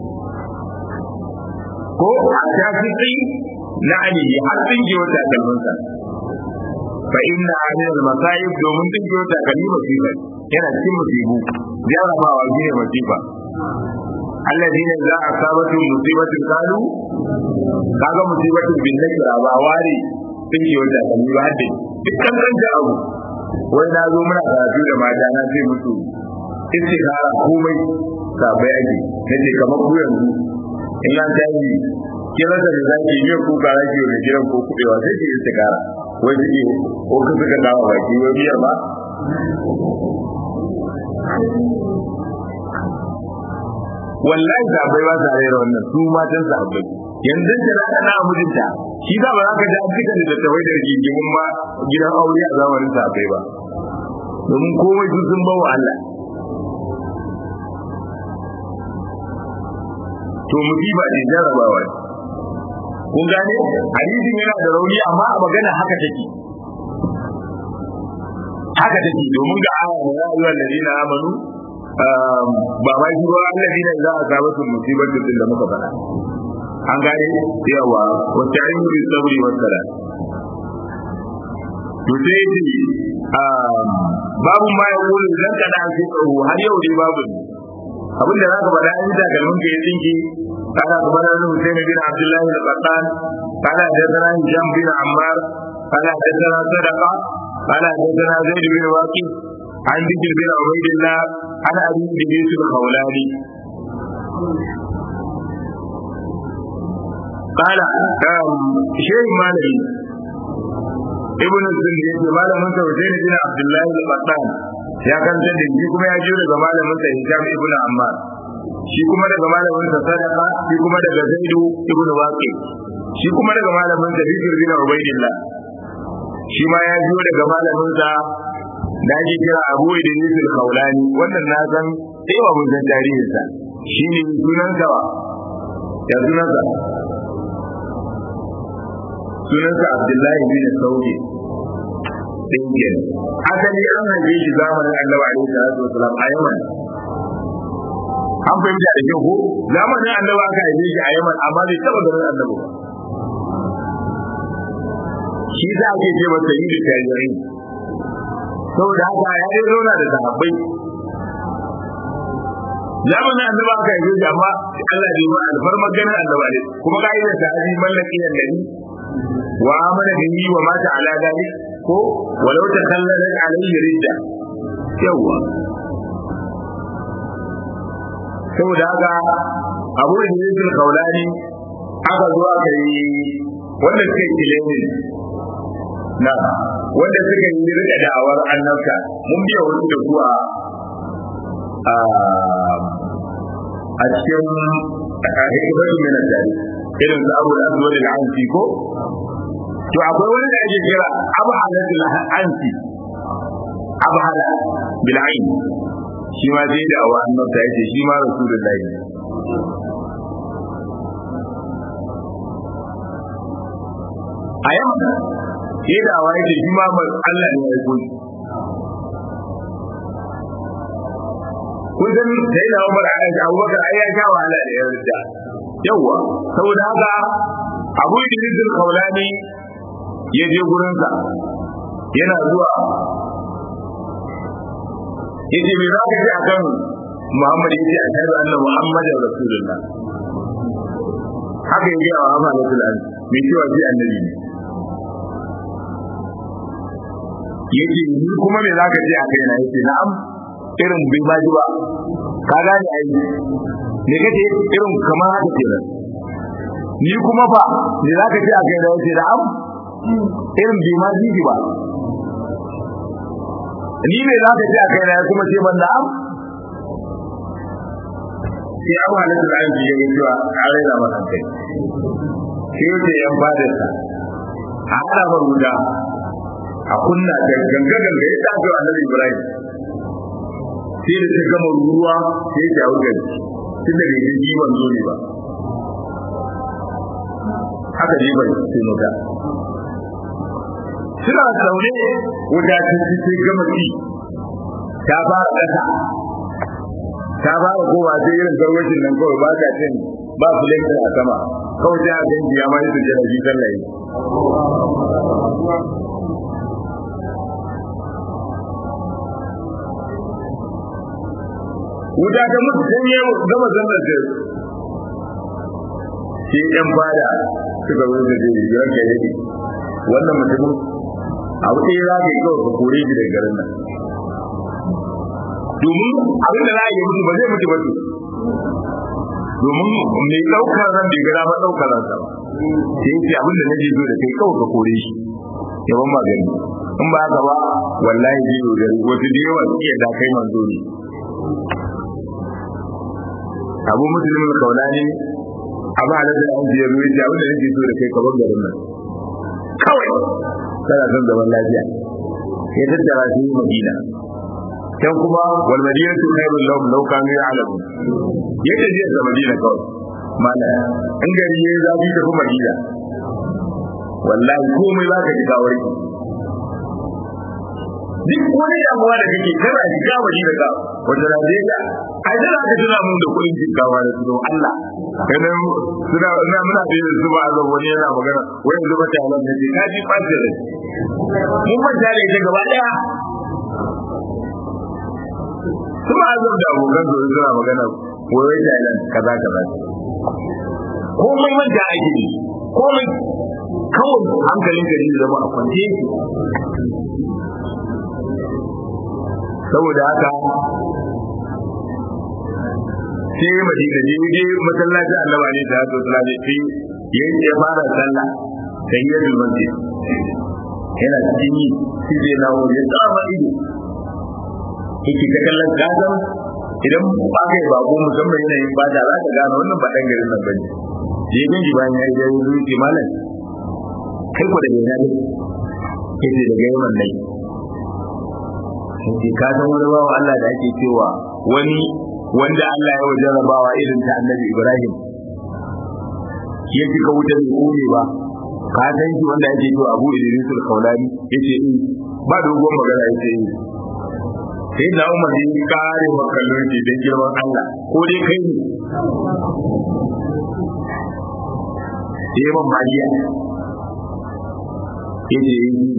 ko ta fi na alihi har sun ji wata kalmansa fa inna ahli al-masayib domin sun ji wata kalma musiba yana cikin musibu jarabawa shine musiba الذين إذا أصابتهم مصيبة قالوا kaga musibatin bin nakira ba ware sun yi wata kan ba hadde dukkan kan da abu wai na zo muna karatu da mata na ce musu istikhara komai sabai ake nace kamar ku yanzu in an tayi kira da zaki yi ku ga zaki ne kiran ko kudewa sai ki istikhara wai ki ko ka suka dawo baki wai biyar ba wallahi sahabbai ba sa rera wannan su matan sahabbai yanzu da na kana mijinta shi da ba za ka ji an fita da tawai da rigimin ma gidan aure a zamanin sahabbai ba domin komai su sun bawa Allah to musiba ce jarabawa ne kun gane hadisin yana da rauni amma a magana haka take haka take domin ga aya ne ya ayyuhal ladina amanu ba ma shi ruwa Allah ne za a saba su musibar din da muka faɗa an gane yawa wata ayyuri sabri wa sala to sai ce babu ma ya kula idan ka da shi tsaro har yau dai babu abin da zaka faɗa in da galmin ka ya tsinki kana kuma da Hussein bin Abdullah al-Qattan kana da Zara Hisham bin Ammar kana da Zara Sadaqa kana da Zara Zaid bin Waqi عن ذكر بن عبيد الله عن ابي ادريس الخولاني قال شيخ مالك ابن الزند يقول مالك من حسين بن عبد الله القطان ya kanta da shi kuma ya jiyo daga malamin sa Hisham ibn Ammar shi kuma daga malamin sa Sadaqa shi kuma daga Zaidu ibn Waqi shi kuma daga malamin sa Bikr bin Ubaydillah shi ma ya jiyo daga malamin sa da ake kira Abu Idris al-Khawlani wannan na san sai wa mun san tarihin sa shine sunan sa ya sunan sa sunan sa Abdullahi bin Saudi dinkin asali an haife shi zamanin Annabi alaihi salatu wasalam a Yaman an fahimta da kyau ko zamanin Annabi aka haife shi a Yaman amma bai taba ganin Annabi ba shi za a ke ce masa yi da tajirai saboda haka ya yi zauna da sahabbai zamanin annaba aka yi shi amma Allah bai ma alfarmar ganin annaba ne kuma ka yi da sahabi mallaki da gari wa amana bihi wa mata ala dalik ko walau ta kallala alayhi ridda yawa saboda haka abu da yake kaulani aka zo aka yi wanda suka yi kilemi na wanda suka yi rika da'awar annabta mun biya wasu da kuwa a cikin hikimatu min al-dari irin su abu da zuwa da ansi ko to akwai wani da ake kira abu halatul ansi abu hala bil ain shi ma sai da awa annabta yace shi ma rasulullahi a yamma sai da awa yace shi ma Allah ne ya koyi kun san sai da Umar a Abubakar ai ya sha wahala da ya rida yawa saboda haka Abu Idris al-Khawlani ya je gurin sa yana zuwa yace me zaka ji akan Muhammad yace ashhadu anna Muhammadar Rasulullah haka yake a amalatul an me cewa shi annabi ne yace ni kuma me zaka ji a kaina yace na'am irin bai ba ji ba ka gane ai me kace irin kamar haka kenan ni kuma fa me zaka ce a kai da yace da am irin bai ma ji ba ni me zaka ce a kai da kuma ce ban da am sai abu halittar da aiki ya cewa a raina masa kai sai yace yan fadarsa a hada maruda a kunna da ganga ganga ya tafi annabi ibrahim sai da ta gama ruwa sai ta wuce tun da bai ji ban zo ne ba haka ne bai sai maka suna zaune wuta ta ci sai gama ci ta fara kasa ta fara kowa sai irin garwashin nan kawai ba ka cin ba filankin a sama kawai sai a ganji ya ma yi sujjada shi sallaye wuta ta mutu sai ya gama zannar da shi yan fada suka zo da jiri biyar ka yake wannan mutumin abu ɗaya za ka yi kawai ka kore shi daga garin nan domin abin da za a yi mutu ba zai mutu ba domin mai ɗaukar ran bai gara ba ɗaukar ransa ba sai ce abin da nake so da kai kawai ka kore shi yawan magani in ba haka ba wallahi zai yi gari wasu da yawa su iya da kai manzo ne abu musulmin kaulani abu halatta an biyar ruwa ce abin da nake so da kai ka bar garin nan kawai kana son zaman lafiya ya tattara shi madina can kuma wal madinatu khairul lahum law kanu ya'lamun ya tafi da madina kawai mana in gari yayi zafi da kuma madina wallahi komai zaka ji kawai duk wani damuwa da kake kana shiga madina ka wata Najeriya ai da ka tuna mun da kuɗin jinkawa da su Allah kana suna ina muna da yin zuba a zan wani yana magana wai yanzu ba ta halan da ke kaji fashe da mun manta da ita gaba daya suna azab da abokan su suna magana wai wai Thailand kaza kaza komai manta ake yi komai kawai hankalin gari da zama a kwance yake saboda haka sai madina je je masallacin annaba ne da hatu sallallahu alaihi ya ya fara sallah sai ya rubuce yana cikin yi shi zai na wuri ya tsama ido yake ta kallon gasan idan ba ka yi bako musamman yanayin ba da za ka gane wannan ba ɗan garin nan ba ne je ganji bayan ya yi ya yi ce malam kai ko da yana ne yace daga yawan nai sai ka san wani bawa Allah da ake cewa wani wanda Allah ya wajen rabawa irin ta annabi Ibrahim ya cika wuta bai kone ba ka san shi wanda ake cewa Abu Idris al-Khawlani yace in ba dogon magana yace in sai da Umar ya kare makallon shi dan girman Allah ko dai kai ne sai man magiya yace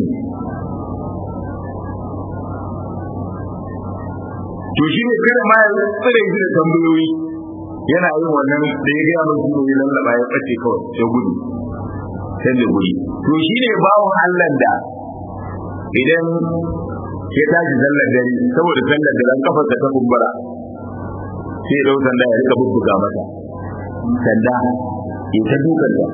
to shi ne kada ma ya tsire shi da tambayoyi yana yin wannan da ya gaya mai shi ne lallaba ya ɓace kawai ya gudu sai da guri to shine bawon Allah da idan ya tashi sallar dare saboda sallar dare kafarsa ta kumbura sai ya sanda ya rika bubbuga mata sanda ya ta dukan ta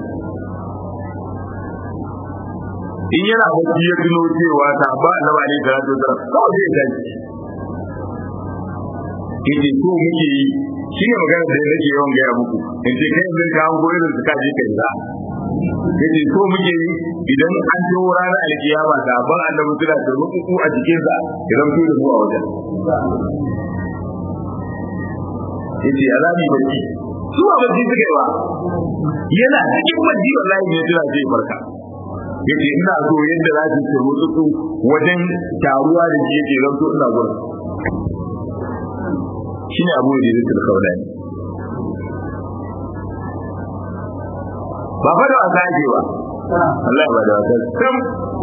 in yana bacci ya tuno cewa ta ba na ba ne da rato da kawai zai tashi yace ko muke yi shi ne magana da nake yawan gaya muku in ce kai yanzu ka hango irin su kaje kai za yace ko muke yi idan an zo ranar alkiyama da ban annabi suna da rukuku a cikin sa idan su da mu a wajen yace azabi bacci su ba bacci suka yi ba yana cikin bacci wallahi ne jira zai farka yace ina so yadda za su tsoro su wajen taruwa da shi yake zanto ina gurin shine abu da zai tsaka wadani ba fa da wasa ake ba Allah ba da wasa sam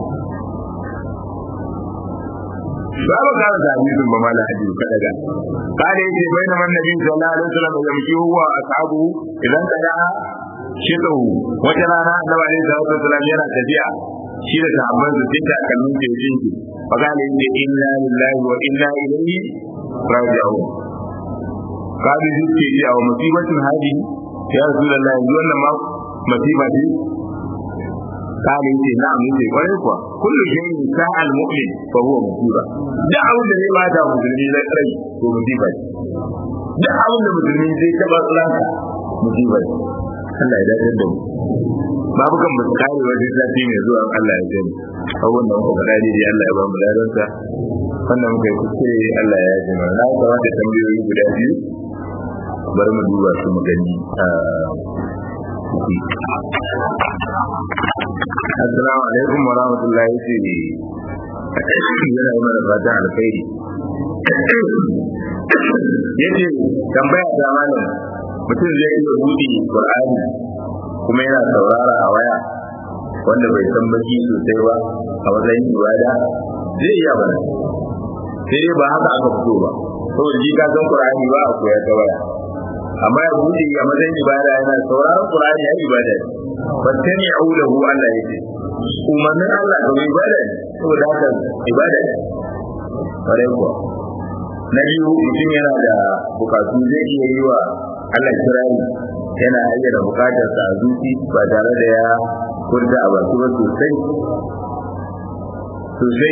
ba ba kara da hadisin ba mala hadisi ka daga kare yake bayan man nabi sallallahu alaihi wasallam ya miki huwa ashabu idan kada shidahu wata rana annabi alaihi salatu wasallam yana tafiya shi da sahabban su tinta kallon kejin ki fa kale yake inna lillahi wa inna ilaihi raji'un kabi zuke ji a musibatin hadi ya rasulullahi yanzu wannan ma masiba ce kale yace na'am yace kwarai kuwa kullu shay'in sa'al mu'min fa huwa musiba duk abin da zai bada musulmi na rai to musiba ce duk abin da musulmi zai taba tsanka musiba ce Allah ya dace da mu babu kan musu kare wajen zafi mai zuwa Allah ya gani abubuwan da muka faɗa ne Allah ya ba mu ladansa wannan muka yi kuskure Allah ya ji mana na kamata tambayoyi guda biyu bari mu duba su mu gani Assalamu alaikum wa rahmatullahi ce yana yi mana fatan alkhairi yace tambaya ta malam mutum zai iya buɗe Qur'ani kuma yana saurara a waya wanda bai san baki sosai ba a matsayin ibada zai iya bana sai dai ba haka aka fito ba saboda ji ka san Qur'ani ba a koya ta waya amma ya buɗe a matsayin ibada yana sauraron Qur'ani ya ibada ne fattani aulahu Allah yake umarnin Allah ga ibada ne saboda haka ibada ne kwarai kuwa na biyu mutum yana da bukatu zai iya yi wa Allah kirari yana ayyana bukatar sa a zuci ba tare da ya furta a baki ba sosai sosai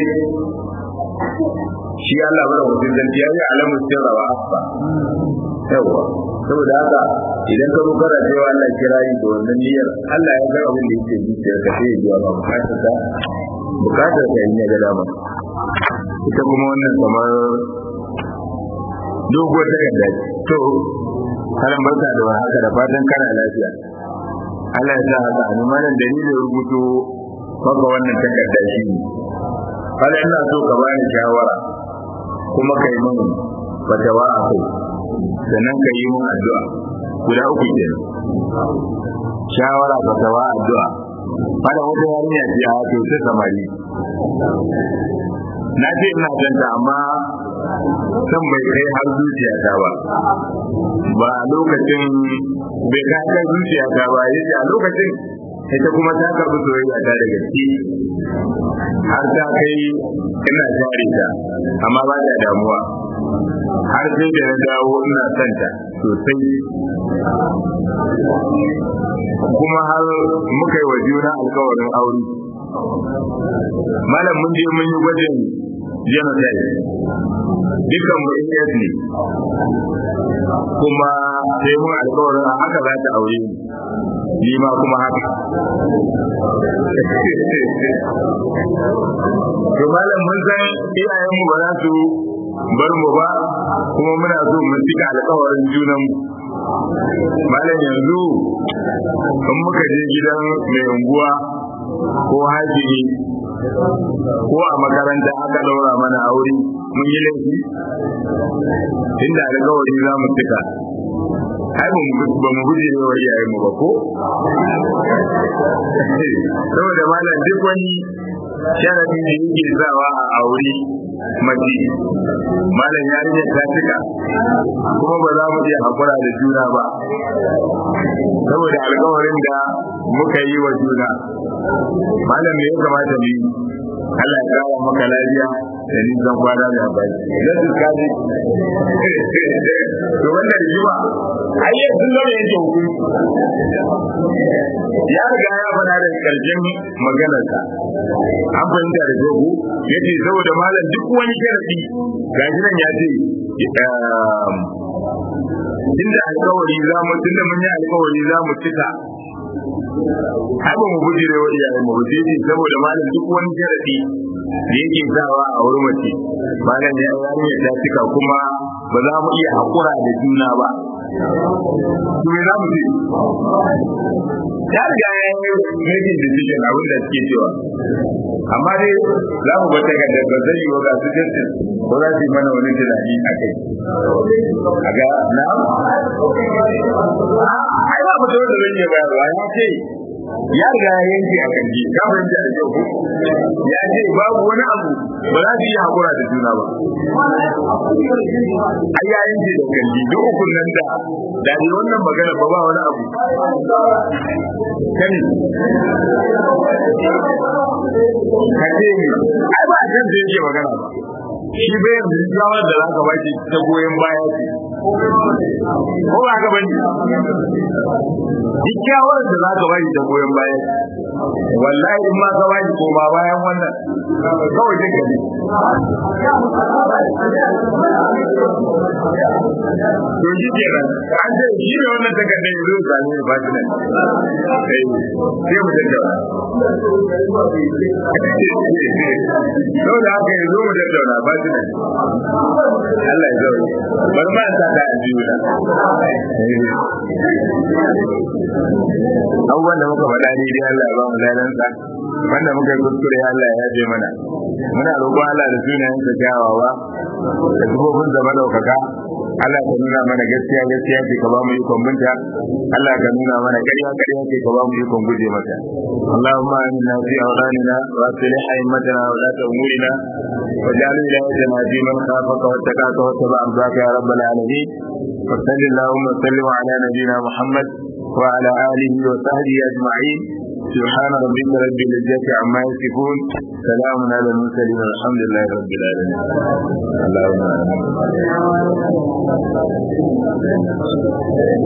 shi Allah bada mutum zanti ya yi alamun sirra wa asfa yawa saboda haka idan ka zo kana cewa Allah kirari da wannan niyyar Allah ya ga abin da yake zuciyar ka sai ya biya ma bukatar ka bukatar ka in ya ga dama ita kuma wannan kamar doguwar takarda to karan barka da haka da fatan kana lafiya Allah ya sa haka a malam dalilin rubuto maka wannan takarda shi ne kala ina so ka bani shawara kuma ka yi min fatawa a kai sannan ka yi min addu'a guda uku kenan shawara fatawa addu'a fada wata yarinya ce a to ta samari na ce ina janta amma san bai kai har zuciyata ba ba a lokacin bai kai har zuciyata ba yace a lokacin ita kuma ta karbi soyayya ta da gaske har ta kai ina jare ta amma ba da damuwa har sai da na dawo ina son ta sosai kuma har muka yi wa juna alkawarin aure malam mun je mun yi gwajin genocide dukkan mu AS ne kuma sai mun alkawarin haka za ta aure ni ni ma kuma haka to malam mun san iyayenmu ba za su bar mu ba kuma muna so mu cika alkawarin junan mu malam yanzu in muka je gidan mai unguwa ko hajji ko a makaranta aka daura mana aure mun yi laifi inda alkawari za mu cika ai ba mu guje ne wa iyayen mu ba ko saboda malam duk wani sharadi da yake sawa a aure mace malam yarinya ta cika kuma ba za mu iya hakura da juna ba saboda alkawarin da muka yi wa juna malam me ya kamata mu yi Allah ya kawo maka lafiya da nisan kwana da bai idan su kaji to wannan rigima ai yau sun zama yanke hukunci ya riga ya faɗa da ƙarshen maganarsa an fahimta da jogu ya ce saboda malam duk wani sharaɗi gashi nan ya ce tunda alkawari za mu tunda mun yi alkawari za mu cika ai ba mu bujire wa iyayen mu sai ce saboda malam duk wani sharadi da yake sawa a wurin mace malam ya yi ta cika kuma ba za mu iya hakura da juna ba to me za mu ce ya riga ya yi making decision abin da suke cewa amma dai za mu bata ga da zai yi wa ga su jinsin ko za su yi mana wani tunani a kai a ga na ai ba mu da zai yi bayarwa ya ce ya riga ya yanke a kanji ka fahimta da kyau ya ce babu wani abu ba za su yi hakura da juna ba ai ya yanke da kanji duk ukun nan da da ne wannan magana ba ba wani abu kani ka ce ni ai ba a kan da yake magana ba shi bai yanzu shawar da za ka ba shi ta goyon baya ce ko ba ka bane duk shawar da za ka ba shi ta goyon baya wallahi in ma ka ba shi koma bayan wannan kawai jin gani to shi ke nan an ce shi ne wannan takardar yanzu ya sami ne ba shi nan sai mu tattauna sau da haka yanzu mu tattauna ba shi nan Allah ya zaune bari ma ta da ajiyu na abubuwan da muka faɗa ni dai Allah ya ba mu ladansa wanda muka yi kuskure Allah ya yaje mana muna roƙon Allah da sunayen sa kyawawa da sifofin zama ɗaukaka Allah ka nuna mana gaskiya gaskiya ce ka ba mu ikon binta Allah ka nuna mana ƙarya ƙarya ce ka ba mu ikon guje mata Allahumma amina fi awranina wa aslih a'immatana wa la umurina واجعل ولايتنا في من خافك واتقاك واتبع رضاك يا رب العالمين وصل اللهم وسلم على نبينا محمد وعلى اله وصحبه اجمعين سبحان ربك رب العزه عما يصفون سلام على المرسلين والحمد لله رب العالمين اللهم